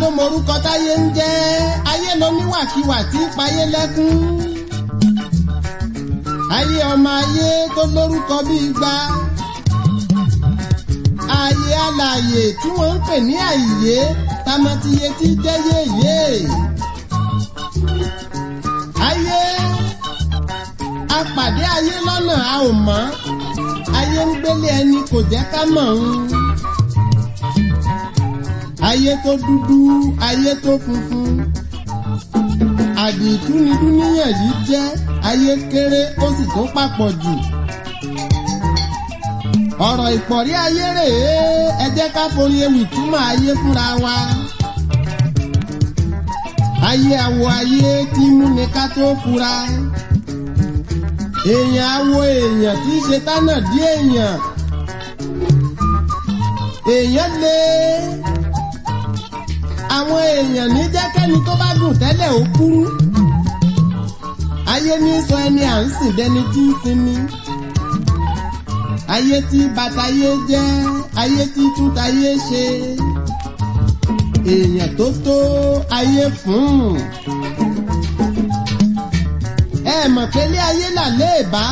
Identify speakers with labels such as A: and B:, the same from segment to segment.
A: ló morúkọ táyé ń jẹ́ ayé ló níwàkiwà tí ń payé lẹ́kún ayé ọmọ ayé tó lórúkọ bíi gba ayé alààyè tí wọ́n ń pè ní àyè tamatiye tí jẹ́ yéyé ayé apàdé ayé lọ́nà a ò mọ̀ ayé ń gbélé ẹni kò jẹ́ ká mọ̀ ń ayé tó dúdú ayé tó funfun àdìtú ni dúníyàn yìí jẹ́ ayé kéré ó sì tún papọ̀ jù ọ̀rọ̀ ìpọ̀rí ayé rèé ẹ jẹ́ ká forí ewì túmọ̀ ayé fúnra wa ayé àwọ̀ ayé tí múni ká tó fura èèyàn àwọ̀ èèyàn tí í ṣe tánà dí èèyàn èèyàn lé àwọn èèyàn ní jẹ́kẹ́ni tó bá gùn tẹ́lẹ̀ ó kúrú ayé ní sọ ẹni à ń sìn dẹni tí ń sinmi ayé tí bàtàyé jẹ́ ayé tí túntayé ṣe èèyàn tó tó ayé fún ẹ mọ̀ pé ilé ayé là léèbá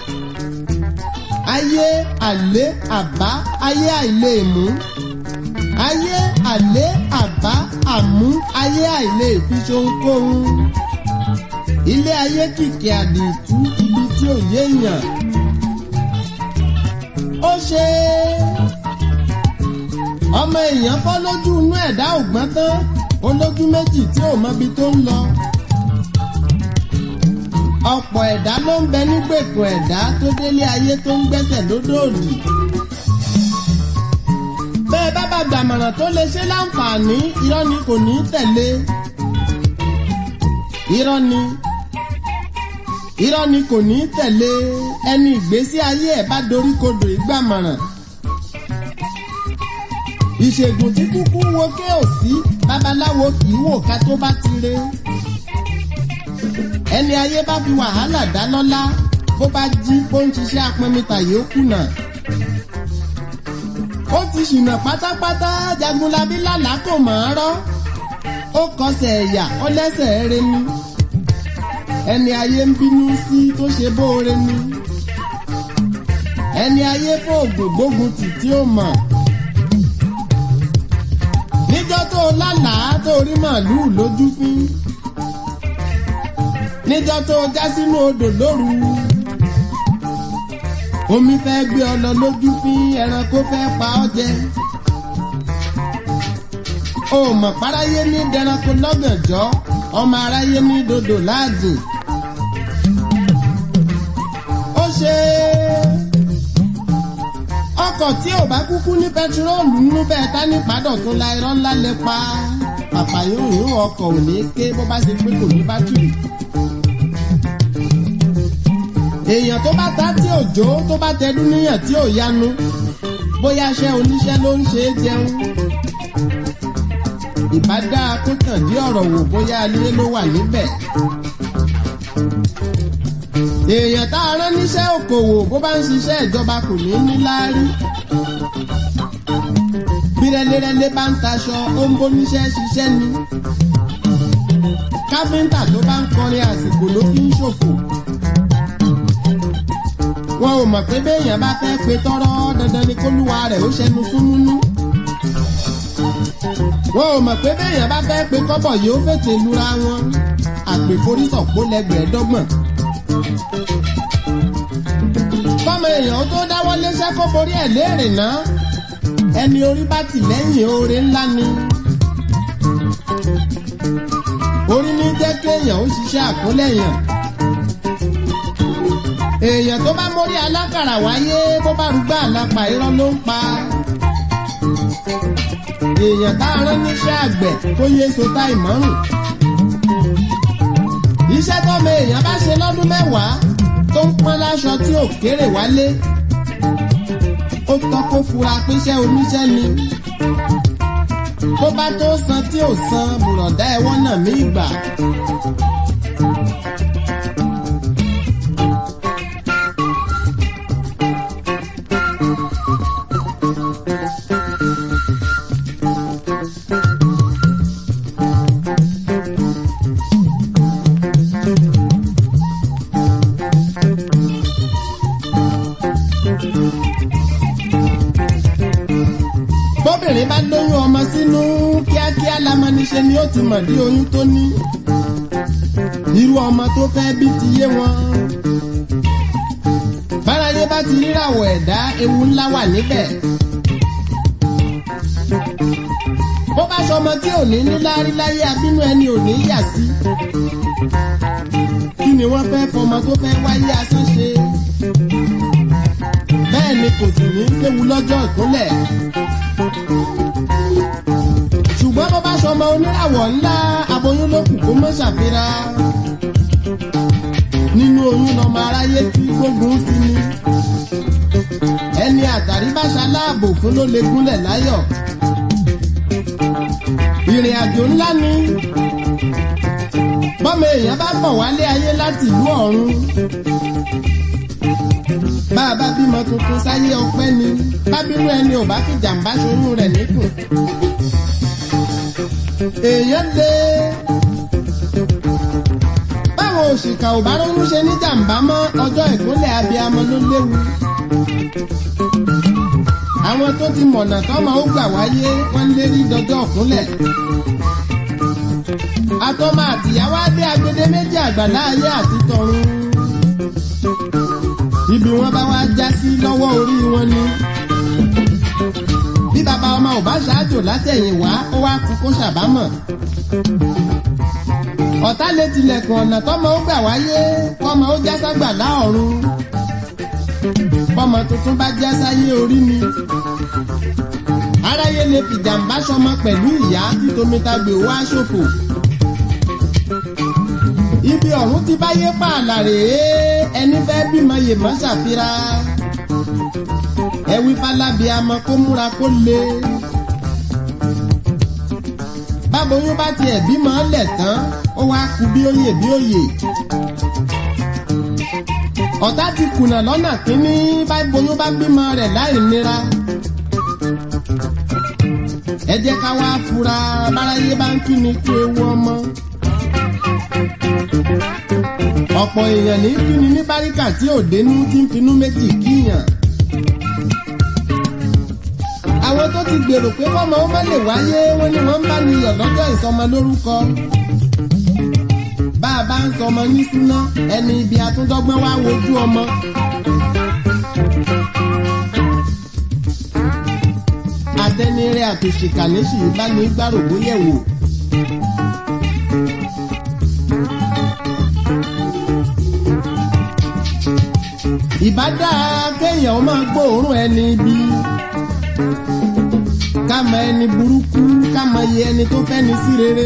A: ayé àlé àbá ayé àìlèmú ayé àlé àbá àmú ayé àìlè fi ṣohunkóhun ilé ayé kìkì àdìtú ibi tí ò yéèyàn ó ṣe ọmọ èèyàn fọ́ lójú inú ẹ̀dá ògbọ́n tán olójú méjì tí ò mọbi tó ń lọ ọ̀pọ̀ ẹ̀dá ló ń bẹ nígbèkùn ẹ̀dá tó délé ayé tó ń gbẹ́sẹ̀ lódòdì bẹ́ẹ̀ bá bá gbàmọ̀ràn tó lè ṣe láǹfààní irọ́ ni kò ní tẹ̀lé irọ́ ni irọ́ ni kò ní tẹ̀lé ẹni ìgbésí ayé ẹ̀ bá dorí kodò ìgbàmọ̀ràn ìṣègùn tí kúkú wo ké ò sí babaláwo kì í wò ká tó bá ti re ẹni ayé bá fi wàhálà dá lọ́lá bó bá jí bó ń ṣiṣẹ́ apẹ̀mìtà yóò kùnà ó ti ṣìnà pátápátá jagunlabi lálàá kò mọ̀ ọ́n rọ́ ó kọsẹ̀ ẹ̀yà ó lẹ́sẹ̀ eré ni ẹni ayé ń bínú sí tó ṣe bóore ni ẹni ayé fóògùn gbógun tì tí ó mọ̀ níjọ́ tó lálàá tó rí màálùú lójú fín níjọ́ tó já sínú odò lóru omi fẹ́ gbé ọ lọ lójú fín ẹranko fẹ́ pa ọ́ jẹ o mọ̀ páráyé ní dẹranko lọ́gànjọ́ ọmọ aráyé ní dodò láàdì ó ṣe ọkọ̀ tí ò bá kúkú ní pẹtiróòlù nínú bẹ́ẹ̀ tá ní padà tó la irọ́ ńlá lẹ pa àfàyòyò ọkọ̀ ò ní ké bó bá ṣe pé kò ní bátìrì èèyàn tó bá ta tí òjò tó bá tẹdú níyàn tí ò yanu bóyá iṣẹ́ oníṣẹ́ ló ń ṣe é jẹun ìbá dáa kó tàn dí ọ̀rọ̀ wò bóyá alẹ́ ló wà níbẹ̀. èèyàn tá a rán níṣẹ́ òkòwò bó bá ń ṣiṣẹ́ ìjọba kò ní ní láárí. bí rẹ́lẹ́rẹ́lẹ́ bá ń taṣọ ó ń bóníṣẹ́ ṣiṣẹ́ ni. káfíńtà tó bá ń kọrin àsìkò ló fi ń ṣòfò. wọn ò mọ̀ pé béèyàn bá fẹ́ pe tọ́rọ́ dandan ni kólúwa rẹ̀ ó ṣẹnu súnmúnú wọn ò mọ̀ pé béèyàn bá fẹ́ pe kọ́bọ̀ yìí ó fètè lura wọn àpèforísọ̀pọ̀ lẹ́gbẹ̀ẹ́dọ́gbọ̀n. kọ́mọ èèyàn tó dáwọ́ léṣẹ́ kó borí ẹ̀ léèrè náà ẹni orí bá tì lẹ́yìn oore ńlá ni. orí ní jẹ́ kéèyàn ó ṣiṣẹ́ àkólẹ̀yàn. èèyàn tó bá mórí alákàrà wáyé bó bá rúgbà àlápà irọ́ ló ń pa èèyàn tá a rán níṣẹ́ àgbẹ̀ tó yé sota ìmọ̀rùn. iṣẹ́ tọ́mọ èèyàn bá ṣe lọ́dún mẹ́wàá tó ń pọ́n láṣọ tí ò kéré wálé. ó tọ́ kó fura pínṣẹ́ oníṣẹ́ ni. bó bá tó san tí ò san bùrọ̀dá ẹ̀wọ́n náà mí ìgbà. bóbìnrin bá lóyún ọmọ sínú kíákíá lamọ́niṣe ni ó ti mọ̀ dí oyún tó ní irú ọmọ tó fẹ́ bí ti yé wọn báráyé bá ti ríràwọ̀ ẹ̀dá ewu ńlá wà níbẹ̀ bó bá sọmọ tí ò ní níláárí láyé abínú ẹni ò ní yà sí kí ni wọ́n fẹ́ fọmọ tó fẹ́ wáyé asán ṣe bẹ́ẹ̀ ni kò sì ní léwu lọ́jọ́ ìkúnlẹ̀ ṣùgbọ́n bó bá sọmọ oníràwọ̀ ńlá aboyún ló kù kó mọ́ ṣàfihàn nínú oyún lọmọ aráyé tí gbógun sí ni ẹni àtàrí bá ṣaláàbò fún ló lè gúnlẹ̀ láyọ̀ ìrìn àjò ńlá ni bọ́mọ èèyàn bá bọ̀ wálé ayé láti ìlú ọ̀run bá a bá bímọ tuntun sáyé ọpẹ́ ni bábírú ẹni ò bá fi jàǹbá ṣoyún rẹ̀ níkùn èèyàn lé báwọn òṣìkà ò bá ronú ṣe ní jàǹbá mọ́ ọjọ́ ìkúnlẹ̀ abiyamọ ló léwu àwọn tó ti mọ̀nà tọ́mọ ó gbà wáyé wọ́n lé rí dọjọ́ ọ̀kúnlẹ̀ atọ́mọ àtìyàwó adé agbede méjì àgbàlá ayé àti tọ̀run ibi wọn bá wá já sí lọ́wọ́ orí wọn ni bí bàbá ọmọ ò bá ṣáájò látẹ̀yìn wá ó wá kú kó ṣàbámọ̀ ọ̀tá lè tilẹ̀kùn ọ̀nà tọ́mọ ó gbà wáyé kọ́mọ ó já ságbà láọ̀run bọ́mọ tuntun bá já sáyé orí mi aráyé lè fìjàmbá sọmọ pẹ̀lú ìyá títomitagbè wá ṣòfò ibi ọ̀run ti báyé pààlà rèé ẹni fẹ́ bímọ yèmọ́ ṣàfihàn ẹwí fálábì amọ kó múra kó le báboyún bá tiẹ̀ bímọ lẹ̀ tán ó wá kú bí óyè bí óyè ọ̀tá ti kùnà lọ́nà kínní báboyún bá bímọ rẹ̀ láì nira ẹ jẹ́ ká wá fura báráyé bá ń kí ni kú ewu ọmọ ọ̀pọ̀ èèyàn ní kíni ní báríkà tí ò dénú tí ń finú méjì kíyàn àwọn tó ti gbèrò pé kọ́mọ ó má lè wáyé wọn ni wọ́n ń bá ní yọ̀ lọ́jọ́ ìsọmọ lórúkọ bá a bá ń sọmọ ní súná ẹni ibi àtúndọ́gbọ́n wá wojú ọmọ. àtẹnirẹ àtòṣìkà níṣì bá ní gbàrògbó yẹ̀wò. ìbá dáa kéèyàn máa gbóòórùn ẹni bí ká mọ ẹni burúkú ká mọ iye ẹni tó fẹ́ni sí rere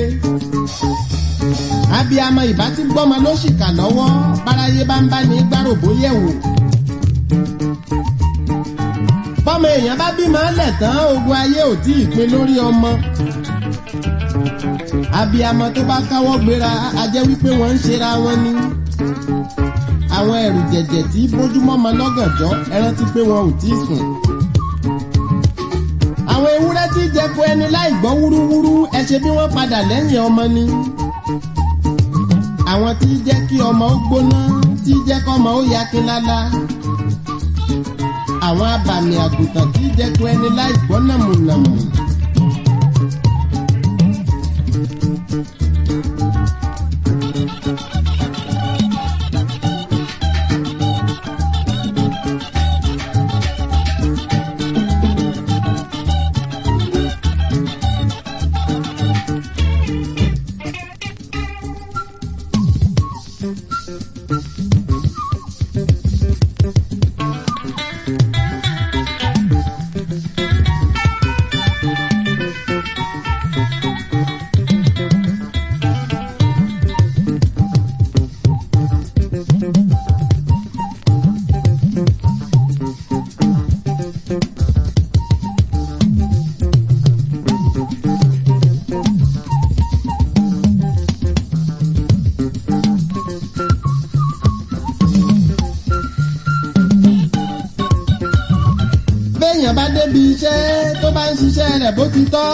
A: abiyamọ ìbá tí gbọ́mọ ló ṣìkà lọ́wọ́ báráyé bá ń bá ní gbáròbó yẹ̀wò bọ́mọ èèyàn bá bímọ lẹ̀ tán ogun ayé ò tí ì pin lórí ọmọ abiyamọ tó bá káwọ́ gbéra a jẹ́ wípé wọ́n ń ṣera wọn ni àwọn ẹ̀rù jẹ̀jẹ̀ tí bójúmọ́ mọ lọ́gànjọ́ ẹ rántí pé wọn ò tí ì sùn. àwọn ewúrẹ́ tí jẹko ẹni láì gbọ́ wúrúwúrú ẹ ṣe bí wọ́n padà lẹ́yìn ọmọ ni. àwọn tí jẹ́ kí ọmọ ó gbóná tí jẹ́ kọ́mọ ó ya kí lálá. àwọn abàmì àgùntàn tí jẹko ẹni láì gbọ́ nàmùnàmù. béèyàn bá débi iṣẹ́ tó bá ń ṣiṣẹ́ rẹ̀ bó ti tọ́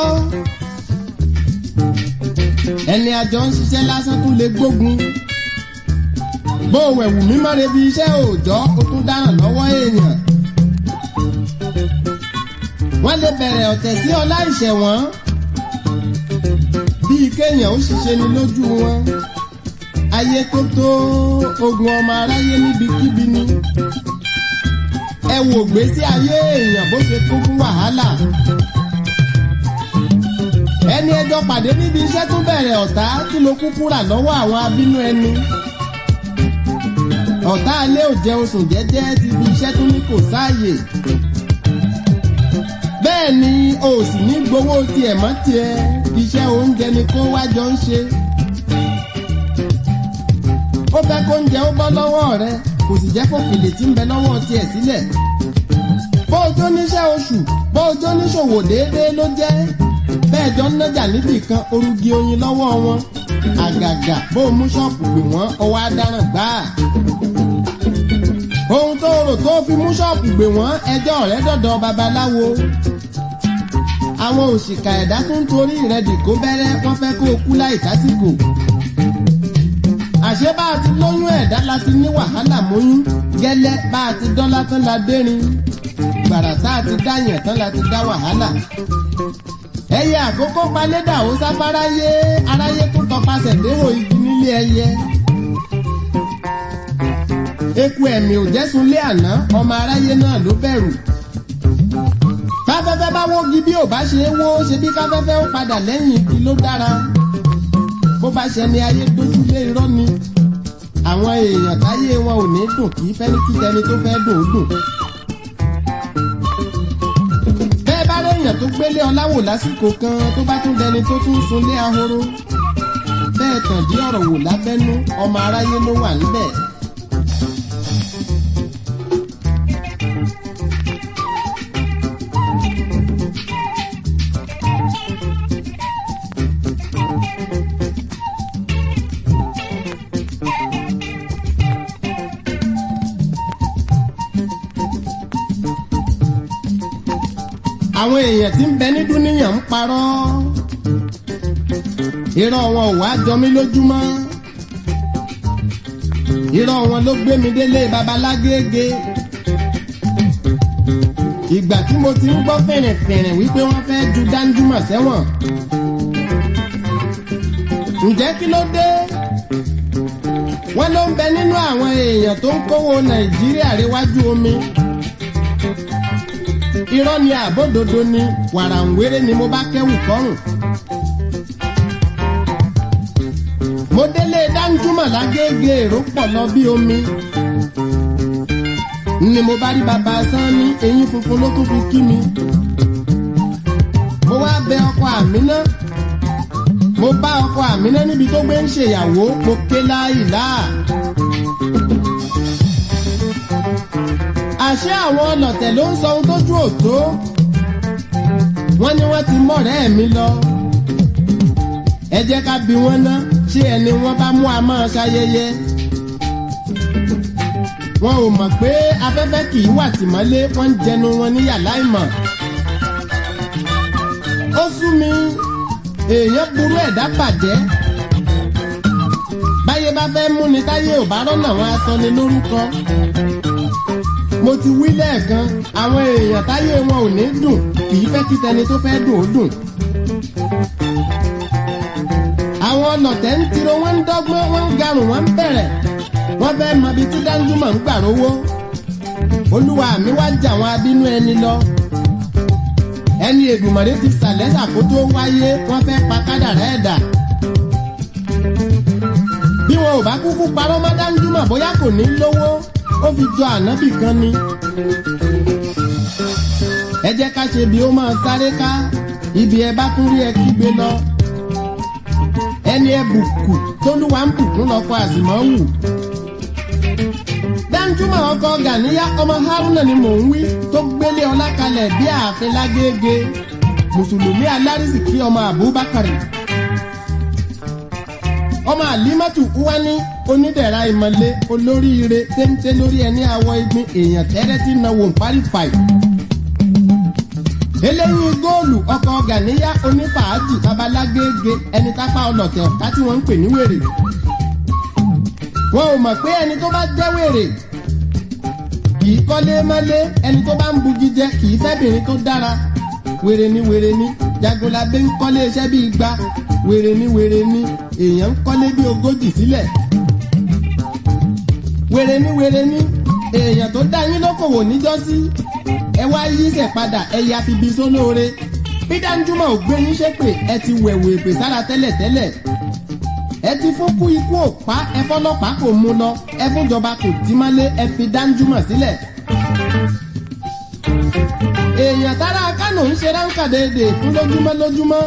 A: ẹni àjọ ń ṣiṣẹ́ lásán tún lè gbógun bó wẹ̀wù mímọ́ rebi iṣẹ́ òòjọ́ ó tún dáràn lọ́wọ́ èèyàn wọ́n lè bẹ̀rẹ̀ ọ̀tẹ̀ sí ọlá ìṣẹ̀wọ̀n bíi kéèyàn ó ṣiṣẹ́ ni lójú wọn ayé tó tó ogun ọmọ aráyé níbikíbi ni ẹ wò gbésí ayé èèyàn bó ṣe kún fún wàhálà ẹni ẹjọ́ pàdé níbi iṣẹ́ tó bẹ̀rẹ̀ ọ̀tá kí ló kúkú rà lọ́wọ́ àwọn abínú ẹni ọ̀tá alẹ́ ò jẹun sùn jẹ́jẹ́ ti fi iṣẹ́ tó ní kò sáàyè bẹ́ẹ̀ ni o sì ní gbowó tiẹ̀ mọ́ tiẹ̀ iṣẹ́ oúnjẹ ni kó wájọ ń ṣe ó fẹ́ kó oúnjẹ ó bọ́ lọ́wọ́ rẹ kò sì jẹ́ kó kèlè tí ń bẹ lọ́wọ́ tiẹ̀ sílẹ̀ bó o jó níṣẹ́ oṣù bó o jó níṣòwò déédéé ló jẹ́ bẹ́ẹ̀ jọ ń nájà níbì kan orugi oyin lọ́wọ́ wọn àgàgà bó o mú ṣọ́ọ̀pù pè wọ́n ọwọ́ adaràn gbáà ohun tó rò tó fi mú ṣọ́ọ̀pù gbè wọ́n ẹjọ́ rẹ̀ dọ̀dọ̀ babaláwo àwọn òṣìkà ẹ̀dá tó ń torí rẹ̀ dìkó bẹ́rẹ́ wọ́n fẹ́ kó o kú láì tásìkò àṣé bá a ti lóyún ẹ̀dá la ti ní wàhálà mọ́yún gẹ́lẹ́ bá a ti dọ́lá tán la dérin gbàrà tá a ti dáyàn tán la ti dá wàhálà ẹyẹ àkókò palédà ó sáfáráyé aráyé tó tọpasẹ̀ déhò igi nílé ẹyẹ eku ẹ̀mí ò jẹ́sunlé àná ọmọ aráyé náà ló bẹ̀rù káfẹ́fẹ́ bá wógi bí ò bá ṣe é wó ṣe bí káfẹ́fẹ́ ó padà lẹ́yìn igi ló dára bó bá ṣe ni ayé dójúlé irọ́ ni àwọn èèyàn táyé wọn ò ní dùn kì í fẹ́ ní kí tẹni tó fẹ́ dùn ó dùn. bẹ́ẹ̀ bá réèyàn tó gbélé ọláwò lásìkò kan tó bá tún dẹni tó tún sunlé ahoro bẹ́ẹ̀ tàn dí ọ̀rọ̀ wò lábẹ́nú ọmọ aráyé ló wà níbẹ̀. àwọn èèyàn tí ń bẹ ní dúníyàn ń parọ́ irọ́ wọn ò wá jọ mí lójúmọ́ irọ́ wọn ló gbé mi délé babalágége ìgbà tí mo ti ń gbọ́ fìrìnfìrìn wípé wọ́n fẹ́ ju Danjuma sẹ́wọ̀n ǹjẹ́ kí ló dé wọ́n ló ń bẹ nínú àwọn èèyàn tó ń kówó Nàìjíríà réwájú omi irọ́ ni àbódodo ni wàràǹwéré ni mo bá kẹ́wù kọ́rùn. mo délé Danjuma lágége èrò pọ̀ lọ bí omi. ni mo bá rí bàbá Sanni eyín funfun ló tún fi kí mi. mo wá bẹ ọkọ Àmínà. mo bá ọkọ Àmínà níbi tó gbé ń ṣèyàwó mo ké láìláà. àṣé àwọn ọlọ̀tẹ̀ ló ń sọ ohun tójú òtó wọ́n ní wọ́n ti mọ̀rẹ́ mi lọ ẹ jẹ́ ká bi wọ́n ná ṣé ẹni wọ́n bá mú a máa ṣayẹyẹ wọn ò mọ̀ pé afẹ́fẹ́ kì í wà tìmọ́lé wọ́n ń jẹnu wọn níyà láìmọ̀ ó sú mi èèyàn burú ẹ̀dá bàjẹ́ báyé bá fẹ́ múni táyé ò bá rọ́nà wọn aṣọ ni lórúkọ mo ti wí lẹ́ẹ̀kan àwọn èèyàn táyé wọn ò ní dùn kì í fẹ́ kí tẹni tó fẹ́ dùn ó dùn. àwọn ọlọ̀tẹ̀ ń tiro wọ́n ń dọ́gbọ́n wọ́n ń garùn wọ́n ń bẹ̀rẹ̀ wọ́n fẹ́ mọ ibi tí Danjuma ń gbà rówó. olúwa mi wá jà wọn abínú ẹni lọ. ẹni Èdùmàrè ti sàlẹ̀ ṣàkótó wáyé wọ́n fẹ́ pa kádàrá ẹ̀dà. bí wọn ò bá kúkú parọ́ mọ́ Danjuma bóyá kò ní lówó ó fi jọ ànábì kan ni. ẹ jẹ́ ká ṣe bí ó máa sáré ká ibi ẹ bá tún rí ẹ kígbe lọ. ẹni ẹ bùkù tólúwa ń bùkún lọ́kọ àzìmọ́wù. Danjuma ọkọ Gàníyá ọmọ Haruna ni mò ń wí tó gbélé ọlá kalẹ̀ bí ààfin lágége mùsùlùmí alárísìkí ọmọ Abubakar ọmọ àlímọ́tù wá ní onídẹ̀ra ìmọ̀lé olóríire téńté lórí ẹni àwọ igbin èèyàn tẹ́rẹ́ tí náwó pálífàì. eléyìí góòlù ọkọ̀ Gàníyá onífàájì babalágége ẹni tápá ọlọ̀tẹ̀ ọ̀tá tí wọ́n ń pè ní wèrè. wọn ò mọ̀ pé ẹni tó bá jẹ́ wèrè kì í kọ́lé mọ́lé ẹni tó bá ń bugi jẹ kì í fẹ́bìnrin tó dára wèrè ní wèrè ní jagunlabi ń kọ́lé iṣẹ́ bíi gba wèrè ní wèrè ní èèyàn ń kọ́lé bíi ogójì sílẹ̀ wèrè ní wèrè ní èèyàn tó dá yín lókòwò níjọ́sí ẹ wá yíṣẹ́ padà ẹ ya fi bi sólóore bí Danjuma ò gbé yín ṣépè ẹ ti wẹ̀wù èpè sára tẹ́lẹ̀tẹ́lẹ̀ ẹ ti fún kú ikú òpá ẹ fọlọ́pàá kò mú lọ ẹ fúnjọba kò tí má lé ẹ fi Danjuma sílẹ̀. èèyàn tára Kánò ń ṣe ráńkà déédéé fún lójúmọ́ lójúmọ́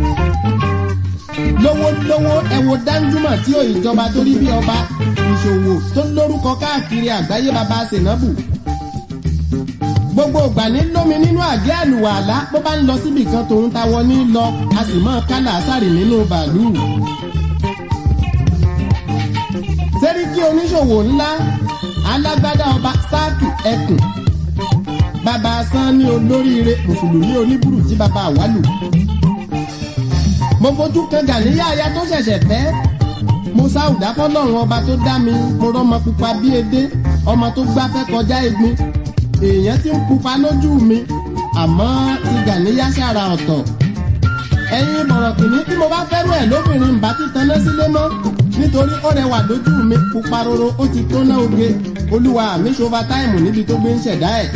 A: lówólówó ẹ wo Danjuma tí ò ìjọba tó rí bí ọba ìṣòwò tó lórúkọ káàkiri àgbáyé baba Senabu gbogbo ìgbà ní lómi nínú àgé àlùwàlá bó bá ń lọ síbi kan tòun ta wọ ní lọ a sì mọ kálà sáré nínú bàálù. sẹ́ríkì oníṣòwò ńlá alágbádá ọba sáàkì ẹkùn bàbá asán ní olóríire mùsùlùmí oníbùrù tí bàbá àwálù. mo fojú kan gàníyà aya tó ṣẹ̀ṣẹ̀ fẹ́ mo sáwùdá fọlọ́run ọba tó dá mi mo rọ́mọ pupa bí edé ọmọ tó gbáfẹ́ kọjá egbin èèyàn ti ń pupa lójú mi àmọ́ ti gàníyà sára ọ̀tọ̀ ẹ̀yin bọ̀rọ̀kìnní tí mo bá fẹ́rù ẹ̀ lóbìnrin ń bá ti taná sílé mọ́ nítorí ó rẹwà lójú mi pupa roro ó ti tó ná oge olúwa mi ṣova táìmù níbi tó gbé ń ṣẹ̀dá ẹ̀.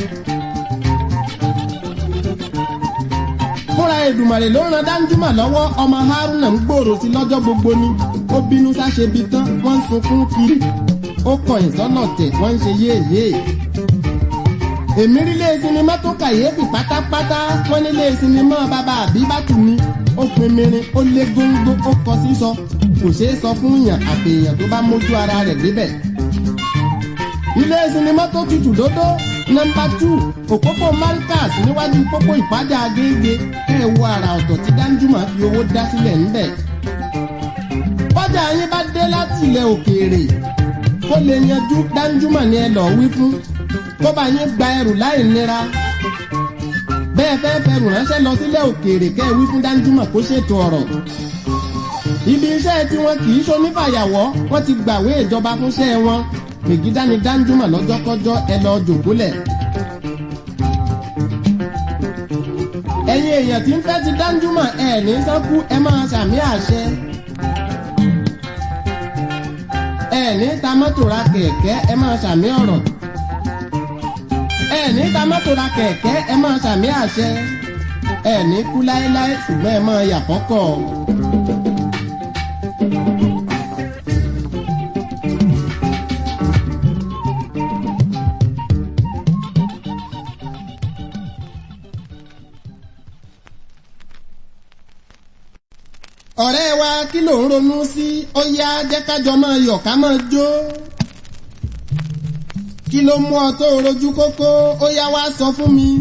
A: fúnra Èdùmàrè ló ran Danjuma lọ́wọ́ ọmọ Haruna ń gbòòrò sí lọ́jọ́ gbogbo ni ó bínú sáṣebi tán wọ́n ń sunkún kiri ó kọ̀yìn sọ́nà tẹ̀ wọ́n ń ṣe yéèyé èmi rí ilé sinimá tó kàyéfì pátápátá wọn ní ilé sinimá bàbá àbíbátù ni ó pin mirin ó lé góńgó ó kọ sísọ kò ṣeé sọ fún yàn àfihàn tó bá mójú ara rẹ̀ débẹ̀. ilé sinimá tó tutù dódó nọ́mbà tù òpópó malkas níwájú pópó ìpàdé agége ẹ wo àrà ọ̀tọ̀ tí Danjuma fi owó dá sílẹ̀ ńbẹ̀. bọ́jà yín bá dé láti ilẹ̀ òkèèrè kó lè yanjú Danjuma ni ẹ lọ́ọ́ wí fún kó bá yín gba ẹrù láì nira bẹ́ẹ̀ fẹ́ fẹrù ránṣẹ́ lọ sílẹ̀ òkèèrè kẹ́ ẹ wí fún Danjuma kó ṣètò ọ̀rọ̀ ibi iṣẹ́ tí wọn kì í ṣonífàyàwọ́ wọ́n ti gbàwé ìjọba fúnṣẹ́ wọn mègídá ni Danjuma lọ́jọ́kọ́jọ́ ẹ lọ jòkólẹ̀. ẹ̀yin èèyàn tí ń fẹ́ ti Danjuma ẹ̀ ní sánkú ẹ máa ṣàmì àṣẹ. ẹ ní ta mọ́tò ra kẹ̀kẹ́ ẹ máa ṣàmì ọ̀rọ̀ ẹ ní ta mọ́tò ra kẹ̀kẹ́ ẹ máa ṣàmì àṣẹ ẹ ní kú láéláé ṣùgbọ́n ẹ máa yà fọ́kọ̀. ọ̀rẹ́ wa kí ló ń ronú sí ó yá jẹ́ kájọ máa yọ̀ ká máa jó kí ló mú ọ tó rojú kókó ó yá wá sọ fún mi.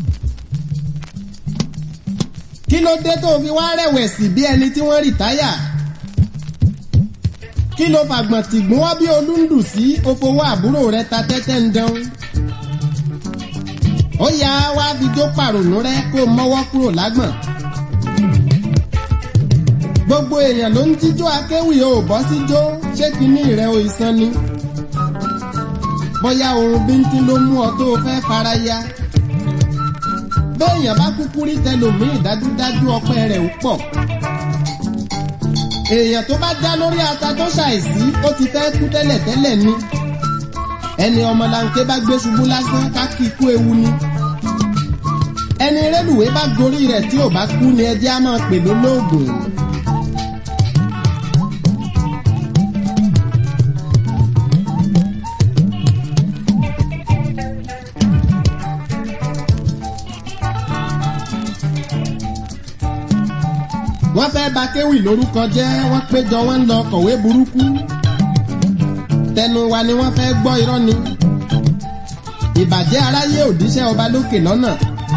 A: kí ló dé tó fi wá rẹ̀wẹ̀sì bí ẹni tí wọ́n rìtáyà. kí ló fàgbọ̀n tìgbọ́n wá bí olúndù sí okòwò àbúrò rẹ ta tẹ́tẹ́ ń dán. ó yá wá fi jó pàrònú rẹ kó mọ́wọ́ kúrò lágbọ̀n. gbogbo èèyàn ló ń jíjó akéwì o bọ́ síjó ṣé kinní rẹ o ìsan ni bóyá ohun bíntín ló mú ọ tó fẹ́ fara ya. béèyàn bá kúkú rí tẹlòmíì dájúdájú ọpẹ́ rẹ̀ ó pọ̀. èèyàn tó bá já lórí ata tó ṣàìsí ó ti fẹ́ kú tẹ́lẹ̀tẹ́lẹ̀ ni. ẹni ọmọlanke bá gbé ṣubú lásán ká kí ikú ewu ni. ẹni rélùwé bá gorí rẹ̀ tí ò bá kú ni ẹjẹ́ á máa pè lólóògùn. wọ́n fẹ́ bà kéwì lórúkọ jẹ́ wọ́n péjọ wọ́n ń lọ kọ̀wé burúkú tẹnu wa ni wọ́n fẹ́ gbọ́ irọ́ ni ìbàjẹ́ aráyé òdíṣẹ́ ọba lókè lọ́nà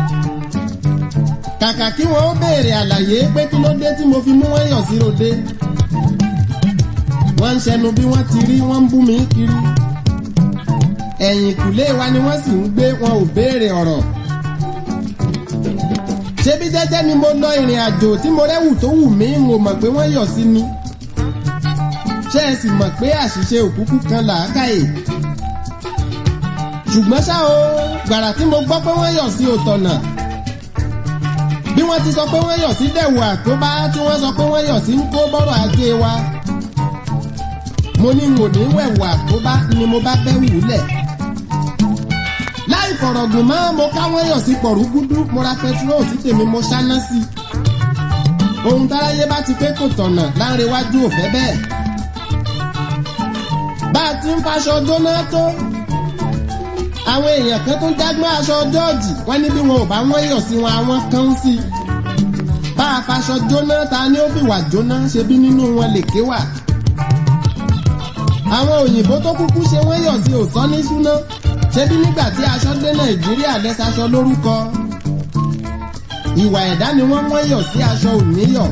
A: kàkà kí wọ́n ó béèrè àlàyé pé kí ló dé tí mo fi mú wọ́n yàn sí ròde wọ́n ń ṣẹnu bí wọ́n ti rí wọ́n ń bú mi kiri ẹ̀yìn kùlé wa ni wọ́n sì ń gbé wọn ò béèrè ọ̀rọ̀ ṣebí jẹ́jẹ́ ni mo lọ ìrìn àjò tí mo rẹ́wù tó wù mí n ò mọ̀ pé wọ́n yọ̀ sí ni ṣé ẹ sì mọ̀ pé àṣìṣe òkúkú kan làákàyè ṣùgbọ́n ṣá o gbàrà tí mo gbọ́ pé wọ́n yọ̀ sí òtọ̀nà bí wọ́n ti sọ pé wọ́n yọ̀ sí dẹ̀wò àtóbá tí wọ́n sọ pé wọ́n yọ̀ sí ń kó bọ́rọ̀ ajé wa mo ní wò ní wẹ̀wò àtóbá ni mo bá fẹ́ wùlẹ̀ láì fọ̀rọ̀gùn mọ́ mo káwọn yọ̀ sí pọ̀rúgúdú mo ra pẹtrol sí tèmi mo ṣáná sí ohun táráyé bá ti pé kò tọ̀nà láńrewájú ò fẹ́ bẹ́ẹ̀ bá a ti ń faṣọ jóná tó àwọn èèyàn kan tó ń jágbọ́n aṣọ jọ́ọ̀jì wọ́n ní bí wọn ò bá wọ́n yọ̀ sí wọn àwọn kan ń sí bá a faṣọ jóná ta ni ó fi wà jóná ṣe bí nínú wọn lè ké wà àwọn òyìnbó tó kúkú ṣe wọ́n yọ̀ sí òsán ní súná ṣe bí nígbà tí aṣọ dé nàìjíríà lẹ́sàṣọ lórúkọ ìwà ẹ̀dá ni wọ́n wọ́n yọ̀ sí aṣọ òníyọ̀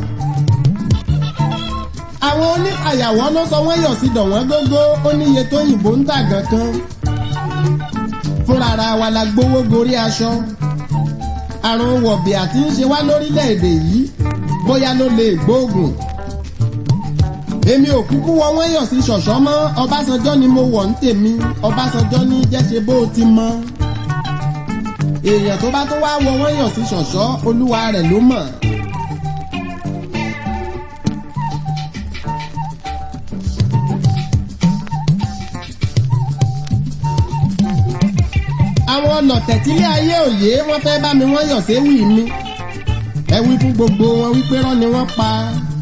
A: àwọn onífàyàwọ́ ló sọ wọ́n yọ̀ sí dọ̀wọ́n gógó ó níye tó yìnbó ń tà gan kan fúnra ara wa la gbowó gorí aṣọ àrùn wọ̀bì àti ń ṣe wá lórílẹ̀‐èdè yìí bóyá ló lè gbóògùn èmi ò kúkú wọ wọ́n yọ̀ sí ṣọ̀ṣọ́ mọ́ ọbásanjọ́ ni mo wọ̀ ń tèmi ọbásanjọ́ ní jẹ́ṣe bó ti mọ́ èèyàn tó bá tó wá wọ wọ́n yọ̀ sí ṣọ̀ṣọ́ olúwa rẹ̀ ló mọ̀. àwọn ọlọ̀tẹ̀ tílé ayé òye wọ́n fẹ́ bá mi wọ́n yọ̀ séwì mi ẹ wí fún gbogbo wọn wípé rán ni wọ́n pa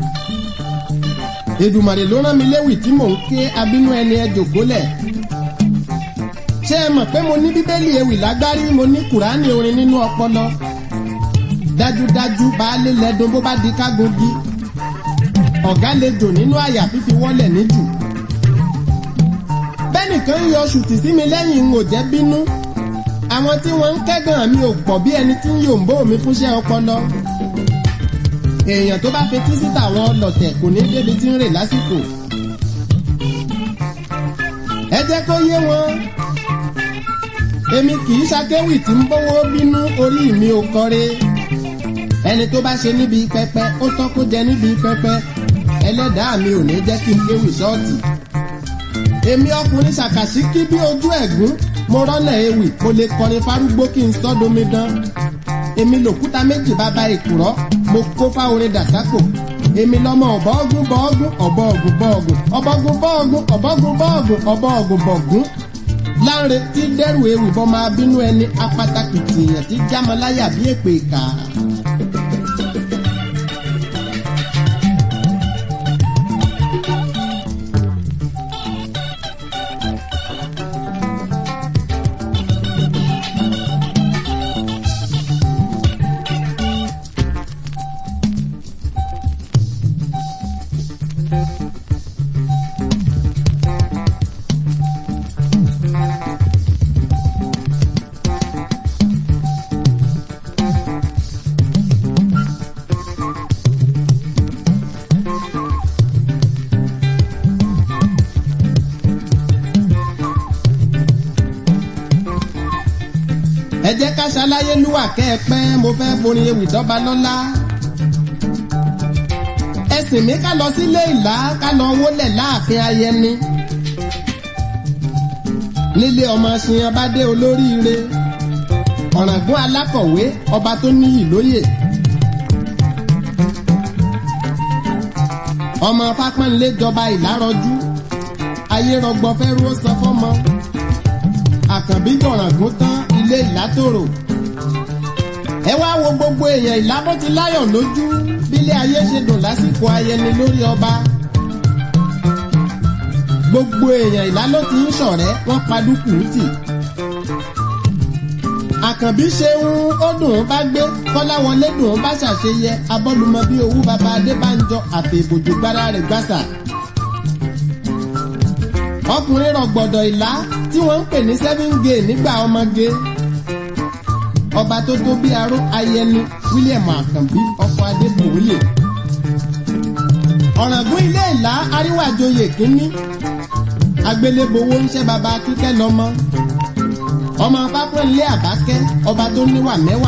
A: Èdùmàrè ló rán mi léwì tí mò ń ké abínú ẹni ẹ jòkólẹ̀ ṣé ẹ mọ̀ pé mo ní bíbélì ewì lágbárí mo ní kùránì orin nínú ọpọlọ dájúdájú baálé lẹ́dùn bó bá di kágungi ọ̀gá lè jò nínú àyà fífi wọ́lẹ̀ níjù bẹ́nìkan ń yọ ṣùtì sí mi lẹ́yìn ń ò jẹ́ bínú àwọn tí wọ́n ń kẹ́gàn mi ò pọ̀ bí ẹni tí ń yòǹbó mi fúnṣẹ́ ọpọlọ èèyàn tó bá fetí síta àwọn ọlọ̀tẹ̀ kò ní débi tí ń rè lásìkò ẹ jẹ́ kó yé wọn èmi kì í ṣakéwì tí ń bówó bínú orí mi ò kọre ẹni tó bá ṣe níbi pẹpẹ ó tọ́ kó jẹ níbi pẹpẹ ẹlẹ́dàá mi ò ní jẹ́ kí n kéwì ṣọ́ọ̀tì èmi ọkùnrin ṣàkàṣíkí bí ojú ẹ̀gún mo rọ́nà ewì mo lè kọrin fárúgbó kí n sọ́domi dán èmi lòkúta méjì bàbá ìkùrọ́ mo kó fáorin dàsákò èmi lọmọ ọ̀bọ̀ọ́gún bọ́ọ̀gún ọ̀bọ̀ọ̀gún bọ́ọ̀gún ọ̀bọ̀ọ̀gún bọ́ọ̀gún ọ̀bọ̀ọ̀gún bọ́ọ̀gún ọ̀bọ̀ọ̀gún bọ̀gún láre tí dẹ́rù ewì bọ́ máa bínú ẹni apátákì tìyàn tí jámọ́láyà bí èpè ìkà. ẹ jẹ́ ká ṣaláyé lúwà kẹ́ẹ̀pẹ́ mo fẹ́ forin ewì dọ́ba lọ́lá. ẹ̀sìn mi ká lọ sílé ìlà ká lọ wólẹ̀ láàfin ayẹni. nílé ọmọ ṣìyàn bá dé olóríire ọ̀ràngún alákọ̀wé ọba tó níyì lóyè. ọmọ fápẹ́nlé jọba ìlárọ̀jú ayé rọgbọ fẹ́ rú ó sọ fọ́mọ àkànbí jọ̀ràngún tán ilé ìlátòrò ẹ wá wo gbogbo èèyàn ìlábó ti láyọ̀ lójú bílé ayé ṣe dùn lásìkò ayẹni lórí ọba gbogbo èèyàn ìlá ló ti ń ṣọ̀rẹ́ wọ́n padùkù tì àkànbí ṣeun ó dùn ún bá gbé kọ́láwọlé dùn ún bá ṣàṣeyẹ abọ́lùmọ́ bí owó baba adébánjọ àti ìbòjú gbára rẹ̀ gbàsà ọkùnrin rọ̀gbọ̀dọ̀ ìlá tí wọ́n ń pè ní seven gay nígbà ọmọge ọba tó tó bí aró ayẹni william àkànbí ọkọ adébòye ọ̀ràngún ilé ìlà àríwájòyè kínní agbélébowó ń ṣe baba kíkẹ́ lọ́mọ ọmọ pápẹ́lẹ́ àbákẹ́ ọba tó níwà mẹ́wàá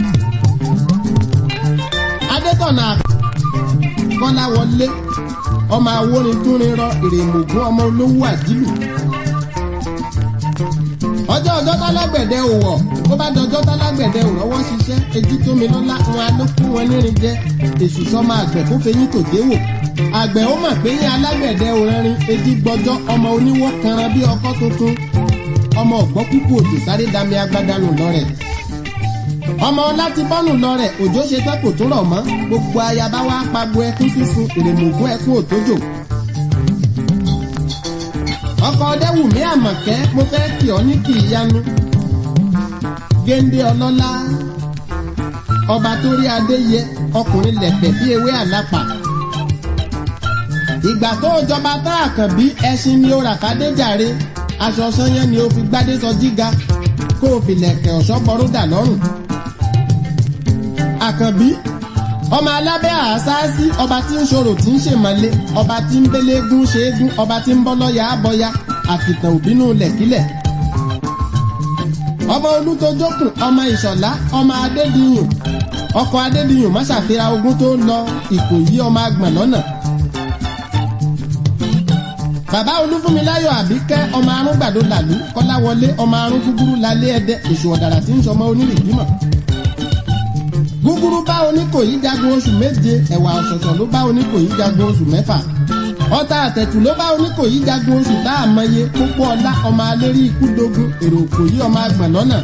A: adétọ̀nà kọ́lá wọlé ọmọ awórin túnrin rọ ìrèmọ̀gún ọmọ olówó àdìlù ọjọ́ ọjọ́ tálágbẹ̀dẹ ò wọ̀ tó bá dọjọ́ tálágbẹ̀dẹ ò rọ́wọ́ ṣiṣẹ́ etí tómi lọ́lá wọn á ló kún wọn nírin jẹ èṣù sọmọ àgbẹ̀ kó fẹyín tò dé wò àgbẹ̀ ó mà pé yín alágbẹ̀dẹ ò rẹ́rin etí gbọ́jọ́ ọmọ oníwọ́ kanran bí ọkọ́ tuntun ọmọ ọ̀gbọ́ kúkú òjò sáré dami agbada nù lọ́rẹ̀ ọmọ láti bọ́nù lọ́rẹ̀ òjò ṣe tán kò tún rọ̀ mọ́ gbogbo ayaba wa pagbo ẹkún sísun èrèmọ̀gún ẹkún òtójò ọkọ ọdẹwùmí àmọ̀kẹ́ mo fẹ́ kí ọ ní kì í yanu géńdé ọlọ́lá ọba tó rí adé yẹ ọkùnrin lẹ̀pẹ̀ bí ewé àlápà ìgbà tó jọba tá àkànbí ẹṣin ni ó rà fàdéjàre aṣọ sanyẹn ni ó fi gbádé sọ jíga kó o fi lẹ̀kẹ̀ ọ̀ṣọ́ bọ́rúdà lọ́rùn àkànbí ọmọ alábẹ́ àásáásí ọba tí ń ṣòro tí ń ṣèmọ̀lé ọba tí ń bélégún ṣeégún ọba tí ń bọ́ lọ́yà àbọ̀yà àkìtàn òbínú lẹ̀kílẹ̀. ọmọ olùtọ́jọ́kùn ọmọ ìṣọ̀lá ọmọ adédìyàn ọkọ̀ adédìyàn má ṣàfihàn ogun tó lọ ìkòyí ọmọ agbọ̀n lọ́nà. bàbá olúfúnmiláyọ̀ àbíkẹ́ ọmọ arúgbàdo làlú kọ́láwọlé ọmọ arún gúgúrú lálé ẹdẹ èṣù ọ̀dàrà tí ń sọmọ onírìbímọ̀ gúgúrú bá oníkòyí jagun oṣù méje ẹ̀wà ọ̀ṣọ̀ṣọ̀ ló bá oníkòyí jagun oṣù mẹ́fà ọta àtẹ̀tù ló bá oníkòyí jagun oṣù tá a mọye pópó ọlá ọmọ alérí ikú dogun èrò òkòyí ọmọ agbọ̀n lọ́nà.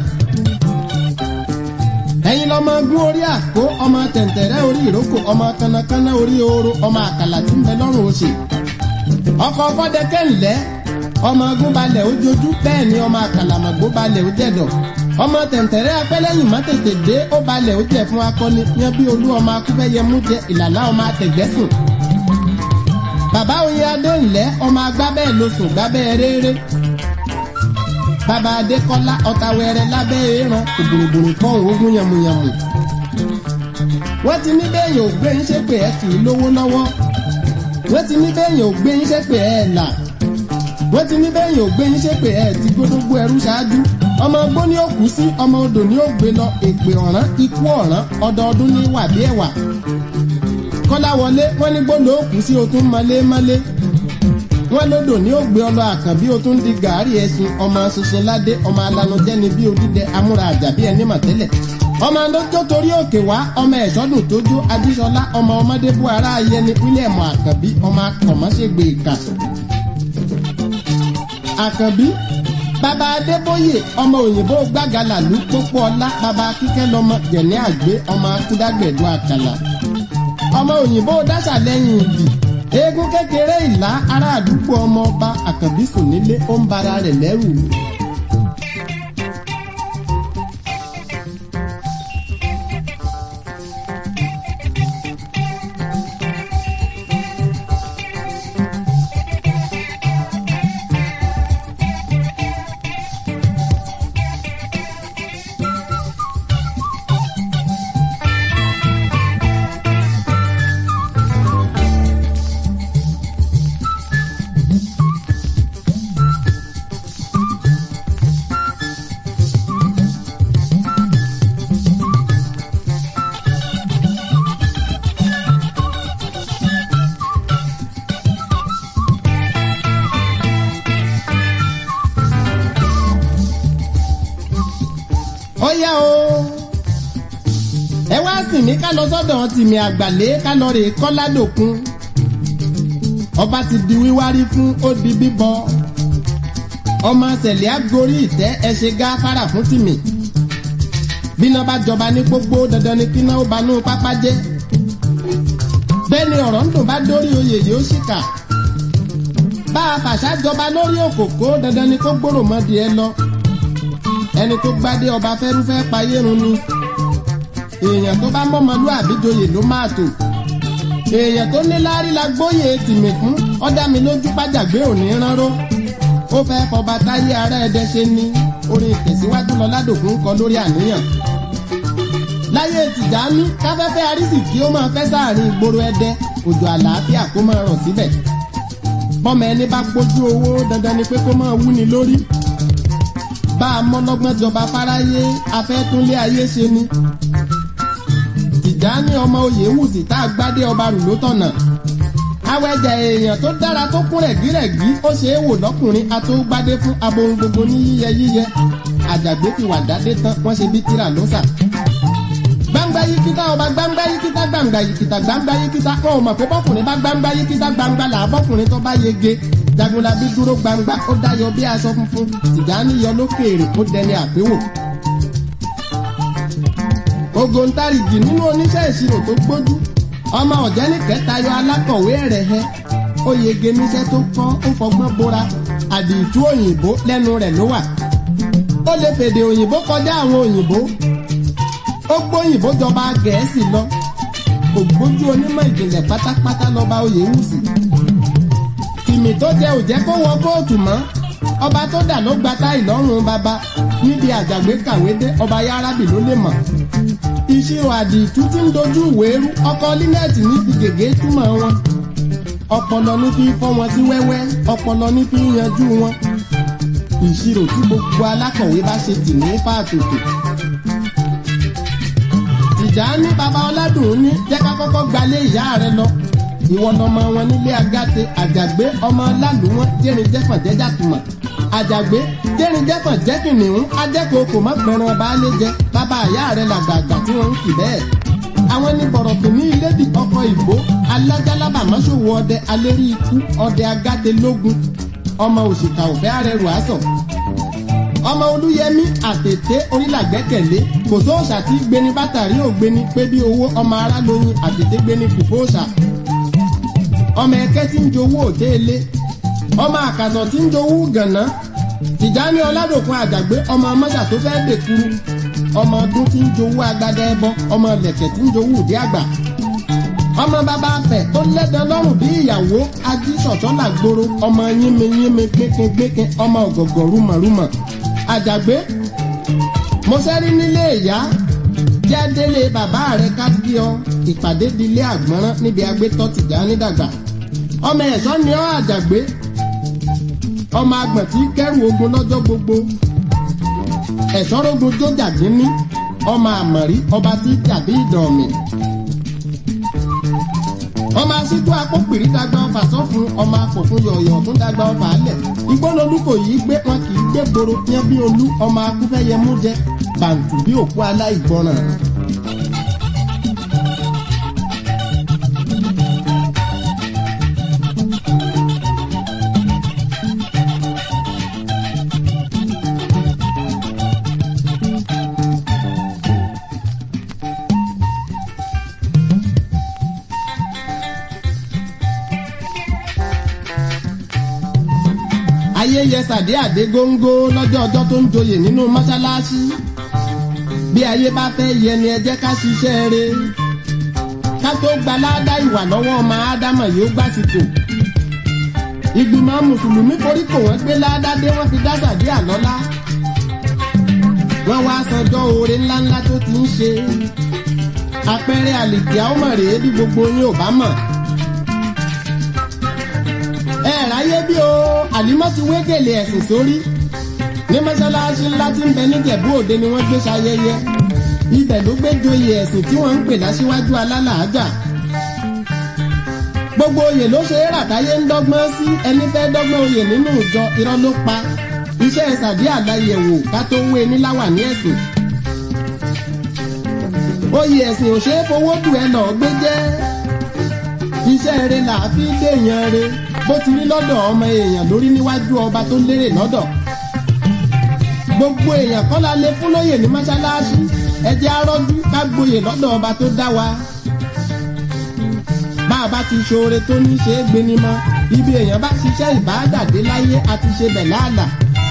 A: ẹ̀yin lọmọ gún orí àkó ọmọ tẹ̀ǹtẹ̀rẹ́ orí ìrókò ọmọ kánnakánná orí ooro ọmọ àkàlà tí ń bẹ lọ́rùn oṣè. ọkọ̀ fọ́dẹ́kẹ́ ńlẹ́ ọmọ gún balẹ̀ ojojú bẹ́ẹ̀ ni ọmọ àkàlàmọ̀gbó balẹ̀ ó jẹ̀dọ̀ ọmọ tẹ̀ǹtẹ̀rẹ́ apẹ́lẹ́yìn má tètè dé ó balẹ̀ ó jẹ́ fún akọni yan bí olú ọmọ akúfẹ́yẹmú jẹ ìlàlá ọmọ àtẹ̀gbẹ́sùn. bàbá oyè adé ńlẹ́ ọmọ agbábẹ́ ló sùn gbábẹ́ réré. bàbá adékọ́lá ọ̀tàwẹ̀rẹ̀ lábẹ́ èèràn òbòròbòrò kan òógùn yàmùyàmù. wọ́n ti ní bẹ́ẹ̀yàn ò gbé ń ṣépè ẹ̀ kì í lówó lọ́wọ́. wọ́n ti ní bẹ́ẹ̀yàn ò gbé ń ṣépè ẹ̀ là. wọ́n ti ní bẹ́ẹ̀yàn ò gbé ń ṣépè ẹ̀ tí gbódógbó ẹrú ṣáájú ọmọ ọgbó ni ó kú sí ọmọ odò ni ó gbé lọ èpè ọ̀ràn ikú ọ̀ràn ọdọọdún ní wà bí ẹ̀wà. kọ́láwọlé wọ́n ní gbọ́dọ̀ ó kú sí o tún mọ́lé mọ́lé. wọ́n lódò ní ó gbé ọlọ àkànbí o tún di gàárì ẹṣin ọmọ ṣinṣin ládé ọmọ alanujẹni bí odídẹ amúra àjàbí ẹni mọ̀tẹ́lẹ̀. ọmọ adójó torí òkè wá ọmọ ẹ̀ṣọ́dún tójú adíṣọlá ọmọ ọmọdé bú ara ayẹni wílẹ̀mù àkànbí ọmọ akọ̀mọ́ṣègbè ìkà. àkànbí bàbá adébóyè ọmọ òyìnbó gbàgàlà lù pópó ọlá bàbá kíkẹ́ lọmọ jẹ̀ní àgbé ọmọ akúdágbẹ̀dọ̀ àkàlà ọmọ òyìnbó dáṣà lẹ́yìn ìdì eégún kékeré ìlà ará àdúgbò ọmọ ọba àkànbí sùn nílé ó ń bara rẹ̀ lẹ́rù. ó yá o ẹ wá sìn mí ká lọ sọ́dọ̀ tìmí àgbàlẹ ká lọ rè kọládòkun ọba ti di wíwárí fún ó di bíbọ ọmọ sẹlẹ agorí ìtẹ́ ẹ ṣe gáfárà fún tìmí bíná bá jọba ní gbogbo dandan ni kíná ó banú pápá jẹ bẹ́ẹ̀ ni ọ̀rọ̀ ń dùn bá dórí oyè yìí ó ṣìkà bá a fàṣà jọba lórí òkòkò dandan ni kó gbòòrò mọ́dì ẹ lọ ẹni tó gbádé ọba fẹ́rúfẹ́ payérun ni èèyàn tó bá mọ́mọlú àbíjoyè ló máa tò èèyàn tó ní láárí la gbóyè tìmì fún ọ̀dà mi lójú pàjàgbé òní ránró ó fẹ́ fọba táyé ara ẹ̀dẹ ṣe ni orin ìtẹ̀síwájú lọ ládòkun kọ lórí àníyàn láyé tìjàní káfẹ́fẹ́ arísìkí ó máa fẹ́ sáàrin ìgboro ẹdẹ òjò àlàáfíà kó máa rọ̀ síbẹ̀ bọ́mọ ẹni bá gbójú owó dandan ni pé kó máa wúni lórí bá a mọ́lọ́gbọ́n jọba fáráyé afẹ́túnlé ayé ṣe ni. Tìjání ọmọ oyè wùsì tá a gbádé ọba rù ló tọ̀nà. awẹ́jẹ̀ èèyàn tó dára tó kún rẹ̀gírẹ̀gí ó ṣe é wò lọ́kùnrin atógbádé fún abohun gbogbo ní yíyẹ yíyẹ àjàgbé ti wà dádé tán wọ́n ṣe bí tíra ló sà. gbangba yikita ọba gbangba yikita gbangba yikita gbangba yikita wọn ò mọ̀ pé bọ́kùnrin bá gbangba yikita gbangba là bọ́kùnrin tó bá yege jagunlabi dúró gbangba ó dáyọ bí aṣọ funfun Tìjàní yọ lókèèrè ó dẹni àpéwò. ògòǹtarìgì nínú oníṣẹ́ ìṣirò tó gbójú ọmọ ọ̀jẹ́ni kẹtayọ alákọ̀wé rẹ̀ hẹ́ ó yege níṣẹ́ tó kọ́ ó fọgbọ́n bóra àdìtú òyìnbó lẹ́nu rẹ̀ ló wà ó lè fèdè òyìnbó kọjá àwọn òyìnbó ó gbóyìnbó jọba gẹ̀ẹ́sì lọ ògbójú onímọ̀ ìjìnlẹ̀ pátápátá lọ́ba oyèwùsì tìmì tó jẹ òjẹ́ kó wọ kóòtù mọ́ ọba tó dà ló gba táì lọ́rùn bàbá níbi àjàgbé kàwé dé ọba yárábì ló lè mọ̀ ìṣirò àdìtú tí ń dojú ìwé rú ọkọ línẹẹtì ní fi gègé túmọ̀ wọn ọpọlọ ní fi fọ́ wọn sí wẹ́wẹ́ ọpọlọ ní fi yanjú wọn ìṣirò tí gbogbo alákọ̀wé bá ṣe tì ní fàtòtò. Tìjàní bàbá ọládùn ní jẹ́ ká kọ́kọ́ gbalé ìyá rẹ lọ ìwọ lọmọ wọn nílé agáte àjàgbé ọmọ lálùwọ́n jẹ́rin jẹ́fọ̀n jẹ́jà tùmọ̀ àjàgbé jẹ́rin jẹ́fọ̀n jẹ́kìnìún ajẹ́kọ̀ọ́ kò mọ́ pẹ̀ràn baálé jẹ bàbá ìyá rẹ làgbàgbà tí wọ́n ń kì bẹ́ẹ̀. àwọn ní bọ̀rọ̀kì ní ilédì ọkọ̀ ìbò alájálábà mọ́ṣòwò ọdẹ alérí ikú ọdẹ agáte lógun ọmọ òṣìkà òfẹ́ arẹrù àsọ̀ ọmọ olúyẹmí àtètè orílàgbẹ́kẹ̀lé kò sóòṣà tí gbéni bátàrí ògbéni pé bí owó ọmọ ará lóyún àtètè gbéni kù fóòṣà ọmọ ẹkẹ tí ń jowó òtéèlé ọmọ àkàtọ̀ tí ń jowó gànà Tìjàní ọládòkun àjàgbé ọmọ mọ́ṣà tó fẹ́ dèkuru ọmọ ọdún tí ń jowó agbada ẹbọ ọmọ lẹ̀kẹ̀ tí ń jowó òdí àgbà ọmọ bàbá afẹ tó lẹ́dàn lọ́rùn bí ìyàwó ajísọ̀tọ́ làgbòrò ọmọ yínmi yínmi gbékengbéken ọmọ ọ̀gọ̀gọ̀ rúmọ̀rúmọ̀ àjàgbé mo sẹ́rí nílé ìyá jẹ́ délé bàbá rẹ̀ ká kí ọ ìpàdé dilé àgbọ̀nrán níbi agbétọ́ Tìjàní dàgbà ọmọ ẹ̀ṣọ́ ni ọ́ àjàgbé ọmọ agbọ̀n tí kẹ́rù ogun lọ́jọ́ gbogbo ẹ̀ṣọ́ rogun tó jàgínní ọmọ àmọ̀rí ọba tí jàbí ìdọ̀mì ọmọ asíjú akópìrí dàgbà ọfà sọ́fun ọmọ akọ̀fun yọ̀yọ̀ tún dàgbà ọfà alẹ̀ ìgbónolú kò yí gbé wọn kì í gbé gbòòrò yẹn bí olú ọmọ akúfẹ́yẹ mú jẹ bàǹtù bí òkú aláìgbọràn. ayé yẹ sàdé àdé góńgó lọ́jọ́ ọjọ́ tó ń joyè nínú mọ́ṣáláṣí bí ayé bá fẹ́ yẹ ni ẹ jẹ́ ká ṣiṣẹ́ rẹ̀ ká tó gba ládá ìwà lọ́wọ́ ọmọ ádámọ̀ yóò gbàsìkò ìgbìmọ̀ mùsùlùmí forí kò wọ́n gbé ládá dé wọ́n fi dá sàdé àlọ́lá wọ́n wá sanjọ́ oore ńláńlá tó ti ń ṣe àpẹẹrẹ àlìkíá ọmọ rèé bí gbogbo yín ò bá mọ̀ ẹ ráyé bí o àlímọ́ ti wé gèlè ẹ̀sìn sórí ní mọ́ṣáláṣí ńlá tí ń bẹ níjẹ̀bú òde ni wọ́n gbé ṣayẹyẹ ibẹ̀ ló gbé joyè ẹ̀sìn tí wọ́n ń pè láṣíwájú alálàájà gbogbo oyè ló ṣe é ràtáyé ń dọ́gbọ́n sí ẹni fẹ́ dọ́gbọ́n oyè nínú ìjọ irọ́ ló pa iṣẹ́ sàdí àdáyẹ̀wò ká tó wé níláwà ní ẹ̀sìn oyè ẹ̀sìn ò ṣeé fowó dù ẹ lọ́ọ́ gbé jẹ́ iṣẹ́ rẹ̀ là á fi déèyàn rẹ̀ bó ti rí lọ́dọ̀ ọmọ èèyàn lórí níwájú ọba tó lérè lọ́dọ̀ gbogbo èèyàn kọ́ la lè fún lóyè ní mọ́ṣáláṣí ẹ jẹ́ arọ́jú ká gboyè lọ́dọ̀ ọba tó dá wa bá a bá ti ṣoore tó ní ṣe é gbéni mọ́ ibi èèyàn bá ṣiṣẹ́ ìbáàdàdé láyé àti ṣe bẹ̀ láàlà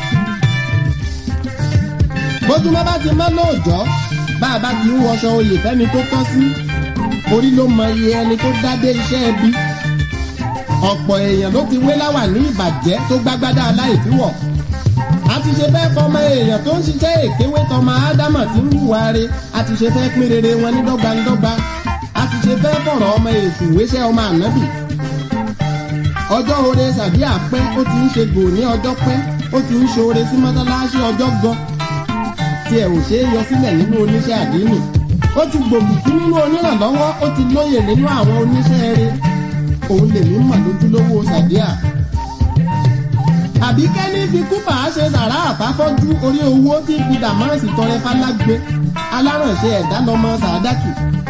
A: bójúmọ́ bá ti mọ́ lóòjọ́ bá a bá ti ń wọṣọ oyè fẹ́ni tó tọ́ sí orí ló mọ iye ẹni tó dádé iṣẹ́ ẹbí ọ̀pọ̀ èèyàn ló ti wé láwà ní ìbàjẹ́ tó gbágbádá aláìfíwọ̀ a ti ṣe fẹ́ fọmọ èèyàn tó ń ṣiṣẹ́ èkéwé tọmọ ádámọ̀ tí ń hùwà re a ti ṣe fẹ́ pín rere wọn ní dọ́gbandọ́gba a ti ṣe fẹ́ fọ̀rọ̀ ọmọ èṣù wéṣẹ́ ọmọ ànábì ọjọ́ oore sàbí àpẹ́ ó ti ń ṣe gò ní ọjọ́ pẹ́ ó ti ń ṣoore sí mọ́tálásí ọjọ́ gan tí ẹ̀ ò ṣe é yọ sílẹ̀ nínú oníṣẹ́ àdínì ó ti gbòmìkí nínú onírànlọ́wọ́ ó ti lóye nínú àwọn oníṣẹ́ rere òun lèmi mọ̀ lójúlówó sàdíà àbíkẹ́ ní fi kúpà á ṣe sàrà àfáfọ́jú orí owó tí fi dàmọ́ọ̀sì tọrẹ fálágbe alárànṣe ẹ̀dá lọmọ sàdákì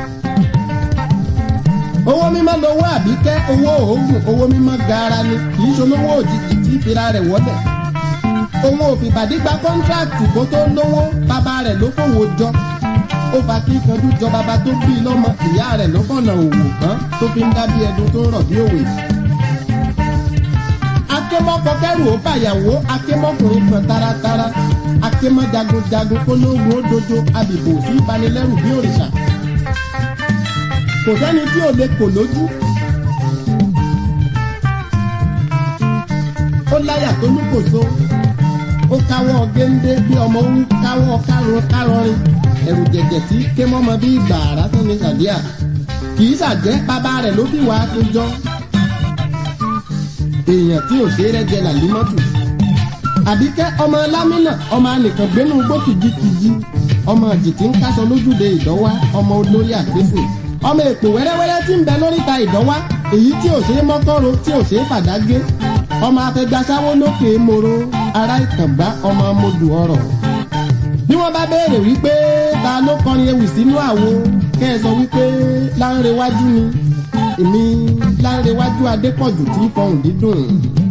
A: owó mímọ́ lowó àbíkẹ́ owó òògùn owó mímọ́ gaara ni kì í ṣolówó òjijì tí ìfira rẹ̀ wọ́lẹ̀ òun ò fìbàdí gba kọ́ńtráàtì kó tó lówó bàbá rẹ̀ ló fòwò jọ ó fa kí kanjú jọ bàbá tó bí lọ́mọ ìyá rẹ̀ ló fọ̀nà òwò kan tó fi ń dábí ẹdun tó ń rọ̀ bí òwe akémọ́kọ kẹrù ó bàyàwó akémọ́kùnrin kan taratara akémọ́ jagunjagun kólógun ó dojo abìbò sí ìbanilẹ́rù bí òrìṣà kò sẹ́ni tí ò lè kò lójú. ó láyà tó ní kò so ó káwọ́ géńdé bí ọmọ ń káwọ́ kárun kárọrin ẹ̀rù jẹ̀jẹ̀ tí ké mọ́mọ bí ìgbà àrá tó ní sàdíà kì í ṣàjẹ́ bàbá rẹ̀ ló bí wàá tó jọ èèyàn tí ò ṣe rẹ́jẹ làlímọ́tò àbíkẹ́ ọmọ lámínà ọmọ anìkan gbénú gbó kìjikìji ọmọ àjètí ń káṣọ lójúde ìdánwá ọmọ olórí àgbésè ọmọ èpò wẹ́rẹ́wẹ́rẹ́ tí ń bẹ lóríta ìdánwá èyí tí ò ṣe é mọ́kọ́ro tí ò ṣe é fàdágé ọmọ afẹgbàsáwó lókè moro ará ìkàngbá ọmọ amodù ọrọ̀ bí wọ́n bá béèrè wípé ta ló kọrin ewì sínú àwo kẹ́ ẹ sọ wípé láńrewájú ni èmi láńrewájú adépọ̀jù tí fọhùn dídùn.